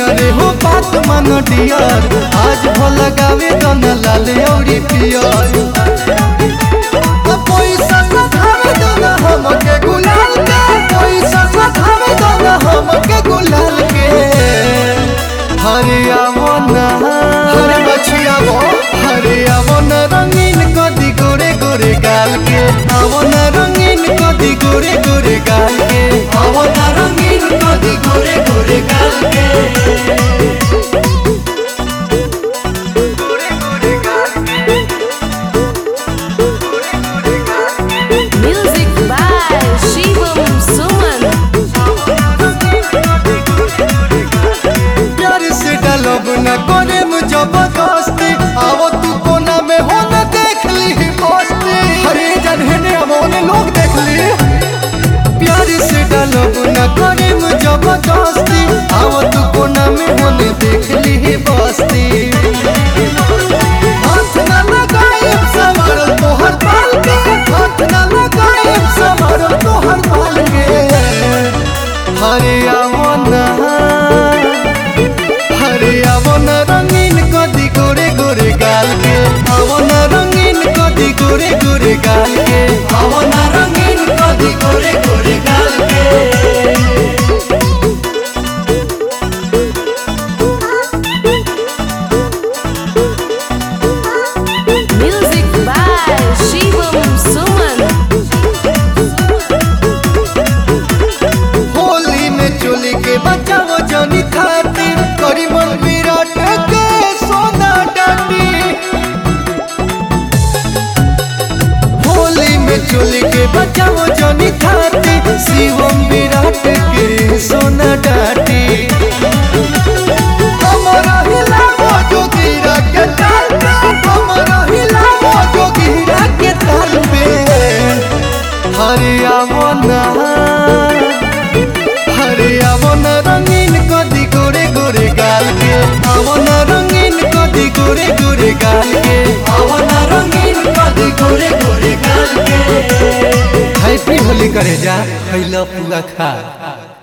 अरे हो बात मन डियर आज भोला गावे दन लाल औरी पियर पैसा सधावे दन हमके गुलाल के पैसा सधावे दन हमके गुलाल के हरिया मोना हरे बछिया वो हरिया मोना रंगीन कदी गोरे गोरे गाल के आवो ना रंगीन कदी गोरे गोरे गाल के आवो ना रंगीन कदी गोरे गोरे गाल के गोरे गोरे गाल के गोरे गोरे गाल के Music by Shivam Suman. प्यार से डालब न करे जबरदस्ती आवो तू कोना में हो न देख ली मस्ती हरे जन्हने अमोने लोग देख ली प्यार से डालब न करे जबरदस्ती आवो तू कोना में हो न देख ली बस्ती हाथ न लगाए सवार तोहर बाल के हाथ न लगाए सवार तोहर बाल के हरे आवना हरे आवना रंगीन कदी गोरे गोरे गाल के आवना रंगीन कदी गोरे गोरे गाल के आवना रंगीन कदी गोरे गोरे गाल के Music by Shivam Suman. Holi में चोली के बचाओ जनी खातिर करी मन विराट के सोना डाटी होली में चोली के बचाओ जनी खातिर शिवम विराट के सोना डाटी हमारा हिलावो जोगिरा के ताल पे हमारा हिलावो जोगिरा के ताल पे हरिया मोना हरे आवना रंगीन कदी गोरे गोरे गाल के आवना रंगीन कदी गोरे गोरे गाल के आवना रंगीन कदी गोरे गोरे गाल के हैप्पी होली करे जा खैला पूरा खा